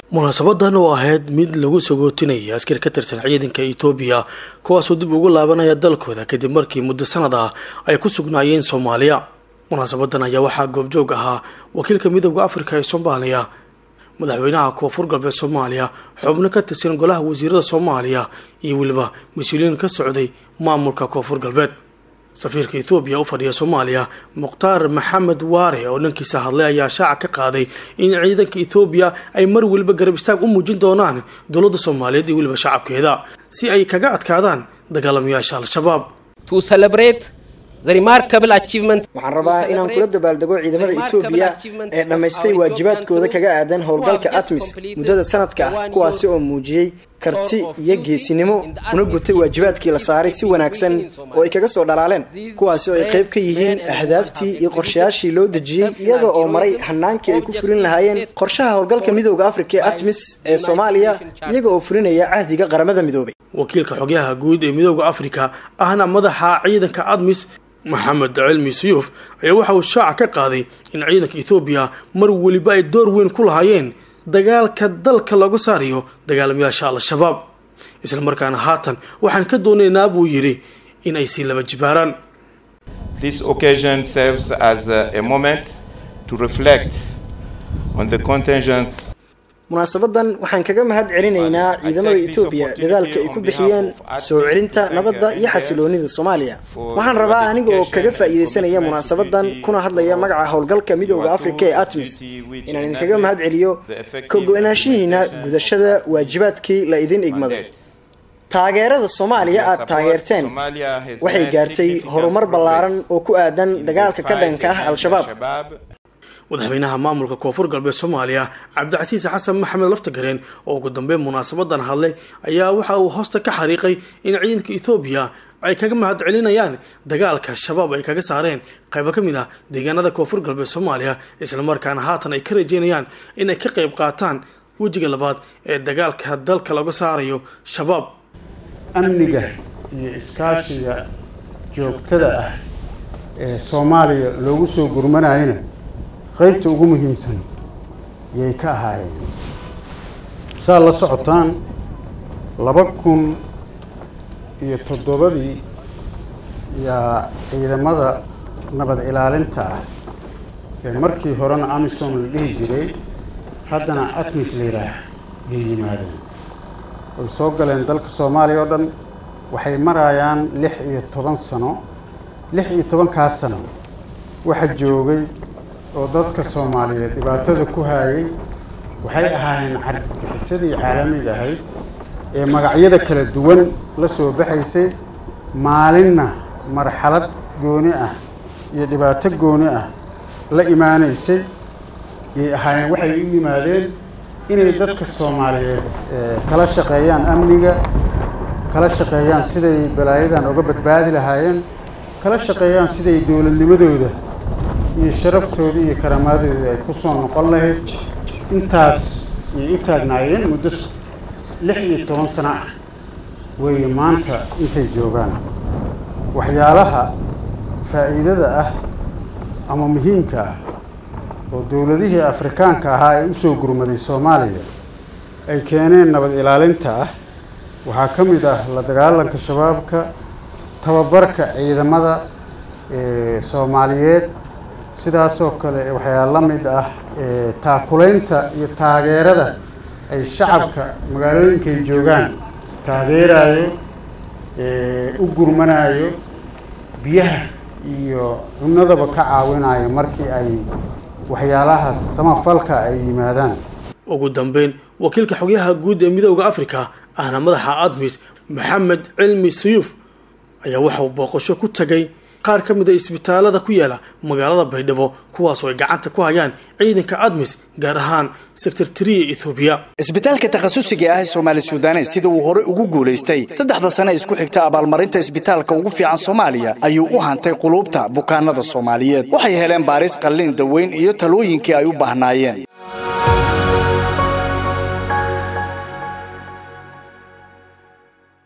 munaasabadan oo ahayd mid lagu sagootinaya askar ka tirsan ciidanka etoobiya kuwaasoo dib ugu laabanaya dalkooda kadib markii muddo sanad ah ay ku sugnaayeen soomaaliya munaasabadan ayaa waxaa goobjoog ahaa wakiilka midooda afrika ee soomaaliya madaxweynaha koonfur galbeed soomaaliya xubno ka tirsan golaha wasiirada soomaaliya iyo weliba mas-uuliyiin ka socday maamulka koonfur galbeed safiirka ethoobiya u fadhiya soomaaliya mukhtaar maxamed waare oo dhankiisa hadlay ayaa shaaca ka qaaday in ciidanka ethoobiya ay mar weliba garab istaag u muujin doonaan dowladda soomaaliyeed iyo weliba shacabkeeda si ay kaga adkaadaan dagaalamayaasha al-shabaab waxaan rabaa inaan kula dabaaldego ciidamada etoobiya ee dhammaystay waajibaadkooda kaga aadan howlgalka atmis muddada sanadka ah kuwaasi oo muujiyey karti iyo geesinimo una gutay waajibaadkii la saaray si wanaagsan oo ay kaga soo dhalaaleen kuwaasi oo ay qayb ka yihiin ahdaaftii iyo qorshayaashii loo dejiyey iyaga oo maray hanaankii ay ku furin lahaayeen qorshaha howlgalka midooda afrika ee atmis ee soomaaliya iyaga oo furinaya cahdiga qaramada midoobay wakiilka xogyaha guud ee midooda afrika ahna madaxa ciidanka admis maxamed cilmi suyuuf ayaa waxa uu shaaca ka qaaday in ciidanka ethoobiya mar weliba ay door weyn ku lahaayeen dagaalka dalka lagu saarayo dagaalamayaasha al-shabaab isla markaana haatan waxaan ka doonaynaa buu yidhi in ay sii laba jibaaraan This occasion serves as a, a moment to reflect on the contingents munaasabadan waxaan kaga mahad celinaynaa ciidamada etoobiya dadaalka ay ku bixiyeen soo celinta nabadda iyo xasiloonida soomaaliya waxaan rabaa aniga oo kaga faa'iidaysanaya munaasabadan kuna hadlaya magaca howlgalka midooda afrika ee atmis inaan idinkaga mahad celiyo ka go-naanshihiina gudashada waajibaadkii la idin igmado taageerada soomaaliya aada taageerteen waxay gaartay horumar ballaaran oo ku aadan dagaalka ka dhanka ah al-shabaab madaxweynaha maamulka koonfur galbeed soomaaliya cabdicasiis xasan maxamed laftagareen oo ugu dambeyn munaasabadan hadlay ayaa waxa uu hoosta ka xariiqay in ciidanka ethoobiya ay kaga mahad celinayaan dagaalka shabaab ay kaga saareen qaybo ka mid ah deegaanada koonfur galbeed soomaaliya islamarkaana haatan ay ka rajeynayaan inay ka qayb qaataan wejiga labaad ee dagaalka dalka laga saarayo shabaab amniga iyo iskaashiga joogtada ah ee soomaaliya loogu soo gurmanayana qaybta ugu muhiimsan yay ka ahaayeen saad la socotaan laba kun iyo toddobadii yaa ciidamada nabad ilaalinta ah ee markii horena amisom la dhihi jiray haddana atmis la yidhaah yay yimaadeen way soo galeen dalka soomaaliya oo dhan waxay marayaan lix iyo toban sano lix iyo tobankaas sano waxa joogay oo dadka soomaaliyeed dhibaatada ku haayay waxay ahaayeen carbixisadii caalamiga ahayd ee magacyada kala duwan la soo baxaysay maalinna marxalad gooni ah iyo dhibaato gooni ah la imaanaysay yay ahaayeen waxay u yimaadeen inay dadka soomaaliyeed kala shaqeeyaan amniga kala shaqeeyaan siday balaayadan uga badbaadi lahaayeen kala shaqeeyaan siday dowladnimadooda iyo sharaftooda iyo karaamaadooda ay ku soo noqon lahayd intaas yay u taagnaayeen muddo lix iyo toban sano ah weeye maanta intay joogaan waxyaalaha faa'iidada ah ama muhiimka ah oo dowladihii afrikaanka ahaa ee usoo gurmaday soomaaliya ay keeneen nabad ilaalinta ah waxaa ka mid ah la dagaalanka shabaabka tababarka ciidamada soomaaliyeed sidaasoo kale waxaa la mid ah taakulaynta iyo taageerada ay shacabka magaalooyinkaay joogaan taageerayo u gurmanayo biyaha iyo cunadaba ka caawinayo markii ay waxyaalahaas samafalka ay yimaadaan ugu dambeyn wakiilka xogyaha guud ee midooda afrika ahna madaxa admis maxamed cilmi suyuuf ayaa waxauu booqasho ku tagay qaar ka mid a isbitaalada ku yaala magaalada baydhabo kuwaasoo ay gacanta ku hayaan ciidanka admis gaar ahaan sektartariya ethoobiya isbitaalka takhasusiga ah ee soomaali sudanes sida uu hore ugu guulaystay saddexda sane isku xigta abaalmarinta isbitaalka ugu fiican soomaaliya ayuu u hantay quluubta bukaanada soomaaliyeed waxay heleen baaris qallin daweyn iyo talooyinkii ay u baahnaayeen